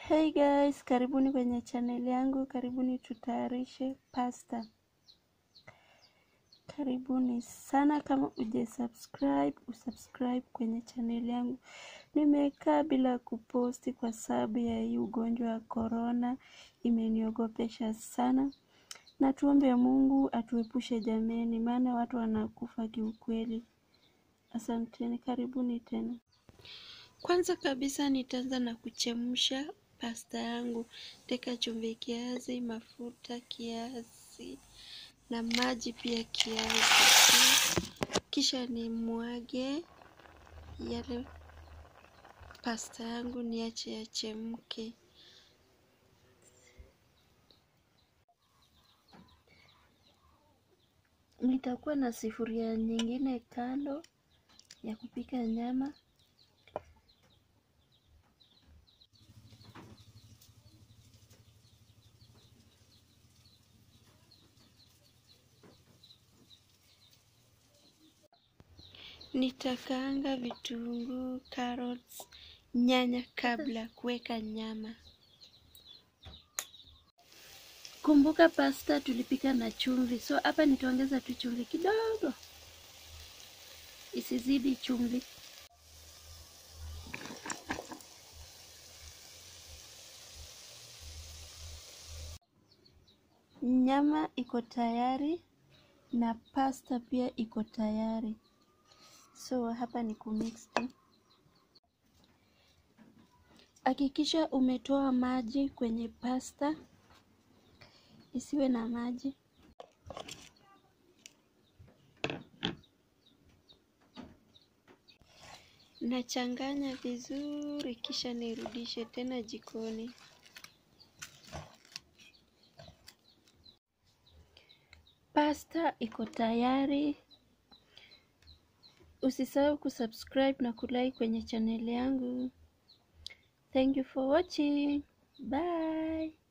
Hey guys, karibuni kwenye channel yangu, karibuni tutayarishe pasta. Karibuni sana, kama uje subscribe, usubscribe kwenye channel yangu. Nimekaa bila kuposti kwa sababu ya hii ugonjwa wa corona, imeniogopesha sana, na tuombe Mungu atuepushe jameni, maana watu wanakufa kiukweli. Asanteni, karibuni tena. Kwanza kabisa nitaanza na kuchemsha pasta yangu. Teka chumvi kiasi, mafuta kiasi na maji pia kiasi, kisha nimwage yale pasta yangu niache yachemke. Nitakuwa na sufuria nyingine kando ya kupika nyama. Nitakaanga vitunguu, carrots, nyanya kabla kuweka nyama. Kumbuka pasta tulipika na chumvi, so hapa nitaongeza tu chumvi kidogo, isizidi chumvi. Nyama iko tayari na pasta pia iko tayari, so hapa ni kumix tu. Hakikisha umetoa maji kwenye pasta, isiwe na maji. Nachanganya vizuri, kisha nirudishe tena jikoni. Pasta iko tayari. Usisahau kusubscribe na kulike kwenye channel yangu. Thank you for watching. Bye.